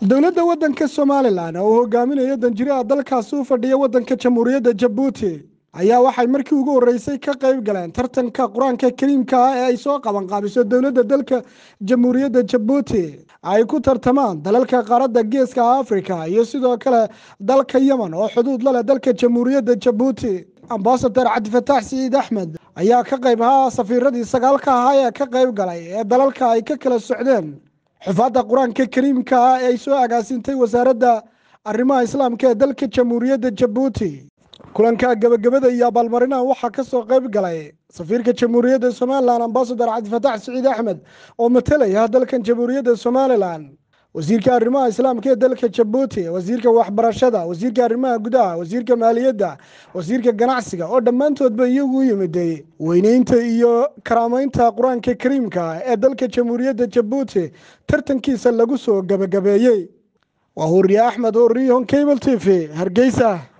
dowladda waddanka somalilan oo uu hogaaminayo danjiraha dalkaasi u fadhiya waddanka jamhuuriyadda jabuuti ayaa waxay markii ugu horreysay ka qayb galeen tartanka qur-aanka kariimka ah ee ay soo qabanqaabiso dowladda dalka jamhuuriyadda jabuuti ay ku tartamaan dalalka qaaradda geeska afrika iyo sidoo kale dalka yemen oo xuduud la leh dalka jamhuuriyadda jabuuti ambasadar cabdifataax siciid axmed ayaa ka qayb ahaa safiiradii sagaalka ahaa ee ka qayb galay ee dalalka ay ka kala socdeen xufaadda qur-aanka kariimka ah ee ay soo agaasintay wasaaradda arrimaha islaamka ee dalka jamhuuriyadda jabuuti kulanka gebagabada iyo abaalmarinaha waxaa ka soo qayb galay safiirka jamhuuriyadda somalilan ambasadar cabdifataax siciid axmed oo matalaya dalkan jamhuuriyadda somalilan wasiirka arrimaha islaamka ee dalka jabuuti wasiirka waxbarashada wasiirka arrimaha gudaha wasiirka maaliyadda wasiirka ganacsiga oo dhammaantoodba iyagu u yimiday weyneynta iyo karaameynta qur-aanka kariimka ee dalka jamhuuriyadda jabuuti tartankiisa lagu soo gebagabeeyey waa huriye axmed horiyon cable t v hargeysa